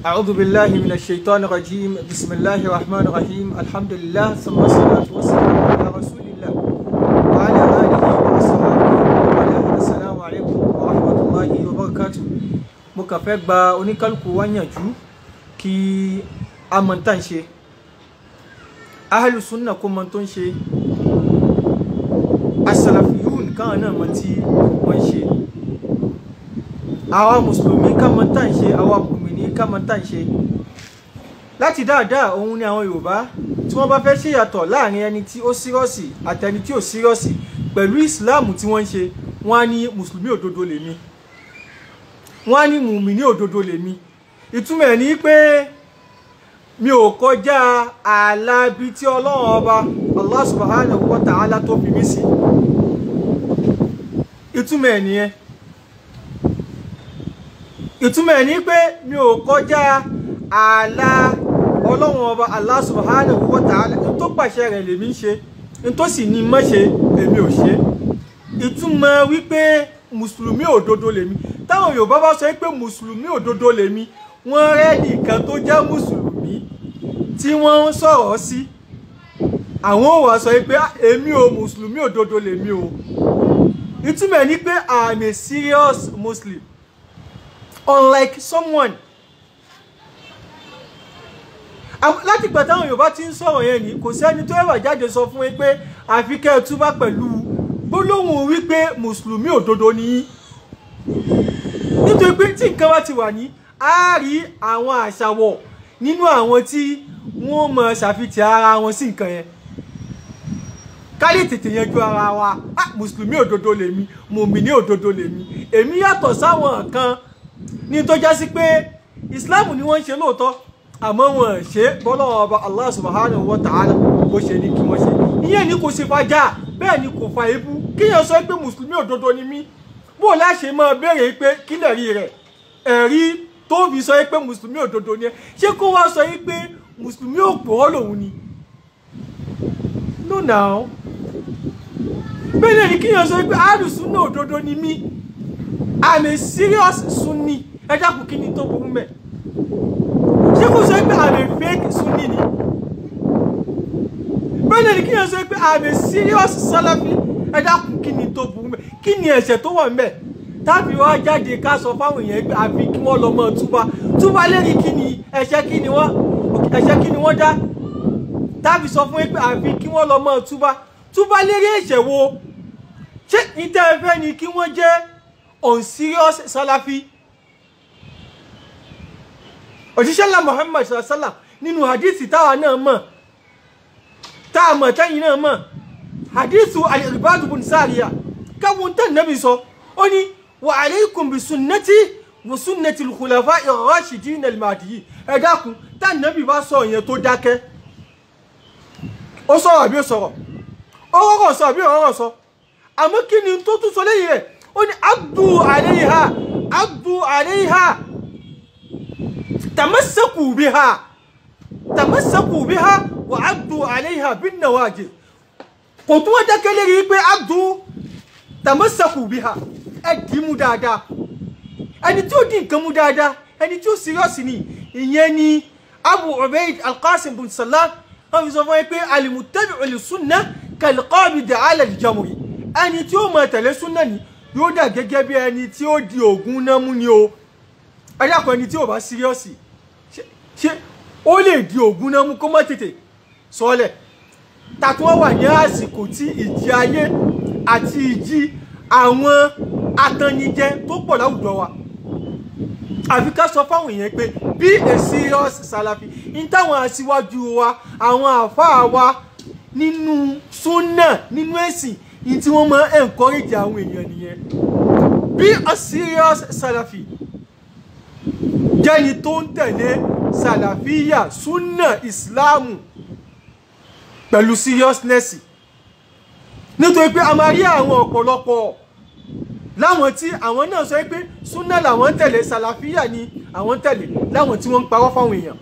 أعوذ بالله من الشيطان الرجيم بسم الله الرحمن الرحيم الحمد لله ثم الصلاة والسلام على رسول الله وعلى آله وصحبه وعلى السلام عليكم ورحمة الله وبركاته mo kàn fẹ́ gba oníkálukú wa yànjú kí a mọ̀ tá ń ṣe ahlu sunna kó mọ̀ tó ń ṣe asalafiyun káwọn náà mọ̀ tí wọ́n ń ṣe àwa mùsùlùmí ká mọ̀ tá ń ṣe àwa mùmìnì ká mọ̀ tá ń ṣe láti dáadáa òun ni àwọn yorùbá tí wọ́n bá fẹ́ ṣèyàtọ̀ láàrin ẹni tí ó sírọ́ọ̀sì àtẹni tí ò sírọ́ọ̀sì pẹ̀lú ìsìláàmù tí wọ́n ń ṣe wọ́n á ní mùsùlùmí òdodo lèmi wọ́n á ní mùmìnì òdodo lèmi ìtumọ̀ ẹ̀ ní pé mi ò kọjá ààlà ibi tí ọlọ́run ọba Allah subhanahu wa ta'ala tó fi mí sí ìtumọ̀ ẹ̀ nìyẹn ìtumọ̀ ẹ̀ ní pé mi ò kọjá ààlà ọlọ́run ọba Allah subhanahu wa ta'ala ní tó pàṣẹ rẹ̀ lèmi ń ṣe ní tó sì ní mọ́ ṣe èmi ò ṣe ìtumọ̀ wípé mùsùlùmí òdodo lèmi táwọn yorùbá bá sọ pé mùsùlùmí òdodo lèmi wọ́n rẹ́ nìkan tó jẹ́ mùsùlùmí tí wọ́n ń sọ̀rọ̀ sí àwọn ò wá sọ pé èmi ò mùsùlùmí òdodo lèmi o ìtumọ̀ ẹ̀ ni pé i'm a serious muslim unlike someone láti ìgbà táwọn yorùbá ti ń sọ̀rọ̀ yẹn ni kò sẹ́ni tó ẹ̀wà jáde sọ fún yín pé àfi kẹ́ ẹ túbá pẹ̀lú gbólóhùn wípé mùsùlùmí òdodo ni yín nítorí pé tí nǹkan bá ti wà ní a rí àwọn àṣàwọ̀ nínú àwọn tí wọ́n mọ̀ ṣàfihàn ara wọn sí nǹkan yẹn ká lè tètè yanjú ara wa ah mùsùlùmí òdodo lèmi mùmíní òdodo lèmi èmi yàtọ̀ sáwọn kan ní tó já sí pé islam ni wọ́n ń ṣe lóòótọ́ àmọ́ wọn ṣe bọ́lọ́wọ́ ọba allah subhanahu wa ta'ala bó ṣe ní kí wọ́n ṣe ìyẹn ni kò ṣe fàjà bẹ́ẹ̀ ni kò fa ebú kíyàn sọ pé mùsùlùmí òdodo ni mí bó láṣẹ máa béèrè pé kílẹ̀ rí rẹ̀ ẹ̀rí tó fi sọ pé mùsùlùmí òdodo ni ẹ ṣé kó wá sọ pé mùsùlùmí òpòrọ́ lòun ni no now bẹ́ẹ̀ ni kíyàn sọ pé àlùsùn náà òdodo ni mí i'm a serious sunni ẹ dákun kí ni tó burú mẹ́ ṣé kó sọ pé i'm a fake sunni ni bẹ́ẹ̀ ni kíyàn sọ pé i'm a serious salafi ẹ dákun kí ni tó burú mẹ́ kí ni ẹ̀ṣẹ̀ tó wà ńbẹ̀ tábí wá jáde ká sọ fáwọn èèyàn pé àfi kí wọ́n lọ mọ túbá túbá lérí kí ni ẹ̀ṣẹ̀ kí ni wọ́n ẹ̀ṣẹ̀ kí ni wọ́n dá tábí sọ fún pé àfi kí wọ́n lọ mọ túbá túbá lérí ẹ̀ṣẹ̀ wo ṣé ìtẹ́ ẹ fẹ́ ni kí wọ́n jẹ́ unserious salafi òjíṣẹ́ ńlá Muhammad sallam nínú hadithi táwa náà mọ̀ táà mọ̀ tẹ́yìn náà mọ̀ hadithu al-Irbad bin Sariya káwọn tán nábì sọ ó ní wa alaykum bi sunnati wa sunnati al-khulafa ar-rashidin al-mahdiyyin ẹ dákun tán nábì bá sọ yẹn tó dákẹ́ ó sọ̀rọ̀ àbí ó sọ̀rọ̀ ó rọ̀rọ̀ sọ àbí ó rọ̀rọ̀ sọ àmọ́ kí ni tó tún sọ lẹ́yìn rẹ̀ ó ní abdu alayha abdu alayha tamassaku biha tamassaku biha wa abdu alayha bin nawajid kò tún wọ́n dákẹ́ lérí pé abdu tàmọ́sàkù bí ha ẹ dì í mú dáadáa ẹni tí ó di nǹkan mú dáadáa ẹni tí ó síríọ́sì ni ìyẹn ni abu ubaid alqasim bin salam wọn fi sọ fún yín pé alimuttabi'u li sunna kalqabidi ala aljamri ẹni tí ó máa tẹ̀lé sunna ni yóò dà gẹ́gẹ́ bí ẹni tí ó di ògùn náà mú ni o ẹ dákun ẹni tí ò bá síríọ́sì ṣé ó lè di ògùn náà mú kó má tètè sọ́ọ́lẹ̀ tàtí wọ́n wà ní àsìkò tí ìjì ayé àti ìjì àwọn atannijẹ tó pọ̀ láwùjọ wa àfi ká sọ fáwọn èèyàn pé be a serious salafi ní táwọn aṣíwájú wa àwọn àfáà wa nínú súnà nínú ẹ̀sìn ní tí wọ́n máa encourage àwọn èèyàn nìyẹn be a serious salafi jẹ́ni tó ń tẹ̀lé sàlàfíyà súnà ìsìláàmù pẹ̀lú seriousness nítorí pé a máa rí àwọn ọ̀pọ̀lọpọ̀ láwọn tí àwọn náà sọ pé súnà làwọn ń tẹ̀lé sàlàfíà ni àwọn ń tẹ̀lé láwọn tí wọ́n ń parọ́ fáwọn èèyàn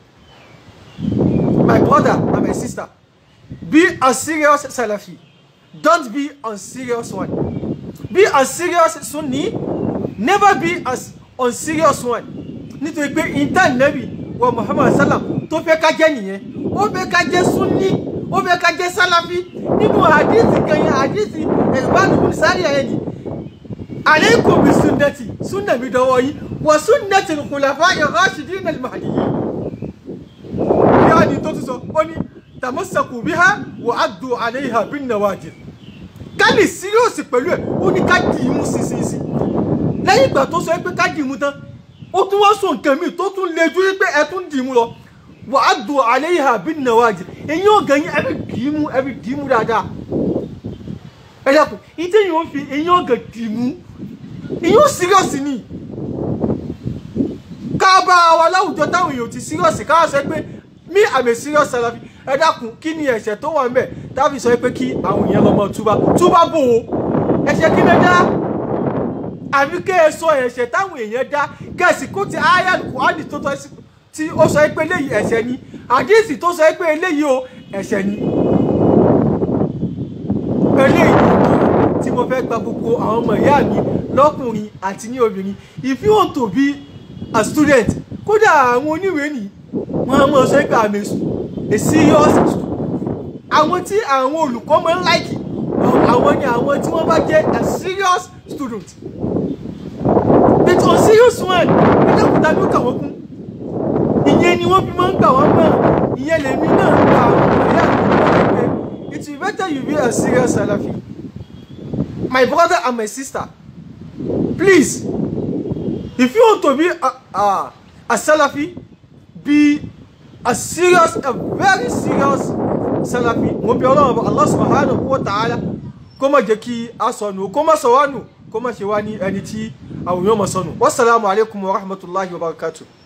my brother and my sister be a serious salafi don't be unserious one be a serious sunni never be a unserious one nítorí pé intanẹ́bì wa muhammad sallam tó fẹ́ ká jẹ́ nìyẹn ó fẹ́ ká jẹ́ sunni ó fẹ́ ká jẹ́ sálàfí nínú àdìsí kan yẹn àdìsí ẹ̀gbánu kùn sáré ẹ̀ ní alaykum bi sunnati sunna mi dọwọ́ yìí wa sunnati al-khulafa'i ar-rashidin al-mahdiyyin yáà ni tó tún sọ ó ní tamassaku biha wa addu alayha bin nawajid ká lè síríọ̀sì pẹ̀lú ẹ̀ ó ní ká dì í mú sísísí lẹ́yìn ìgbà tó sọ pé ká dì í mú tán ó tún wá sọ nǹkan míì tó tún le ju pé ẹ tún dì í mú lọ wà á dùn àlẹ́ yìí àbí nàwájì èyí ò gàn yín ẹ fi dì í mú ẹ fi dì í mú dáadáa ẹ dẹ́kun ìdí èyí ò fi èyí ò gàn dì í mú èyí ò síríọ̀sì ni ká bá wa láwùjọ táwọn èèyàn ti síríọ̀sì ká sọ pé mí àmì síríọ̀sì Salafi ẹ dákun kí ni ẹ̀ṣẹ̀ tó wà ń bẹ̀ táfi sọ pé kí àwọn èèyàn lọ́mọ túbá túbá bò ó ẹ̀ṣẹ̀ kí lè dá àfi kẹ́ ẹ sọ ẹ̀ṣẹ̀ táwọn èèyàn dá kẹ́sì kó ti ayal Kùránì tó tọ́ sí tí ó sọ pé eléyìí ẹ̀ṣẹ̀ ni àdíìsì tó sọ pé eléyìí o ẹ̀ṣẹ̀ ni eléyìí tí mo fẹ́ gba gbogbo àwọn ọmọ ìyá mi lọ́kùnrin àti ní obìnrin if you want to be a student kódà àwọn oníwèé nì wọ́n á mọ̀ sọ pé àmì a serious àwọn tí àwọn olùkọ́ máa ń láìkì àwọn ni àwọn tí wọ́n bá jẹ́ a serious student but on serious one ẹ̀dẹ́kùtà ló kà wọ́n kún ìyẹn ni wọ́n fi máa ń gbà wọ́n mọ̀ ìyẹn lèmi náà gba àwọn ọ̀rẹ́ àgbẹ̀ pé it will better you be a serious Salafi my brother and my sister please if you want to be a, a, a Salafi be a serious a very serious Salafi mo bí ọlọ́run bá Allah subhanahu wa ta'ala kó má jẹ́ kí a sọnù kó má sọ wá nù kó má ṣe wá ní ẹni tí àwọn èèyàn mọ̀ sọnù wasalaamu alaykum wa rahmatulahi wa barakatuh.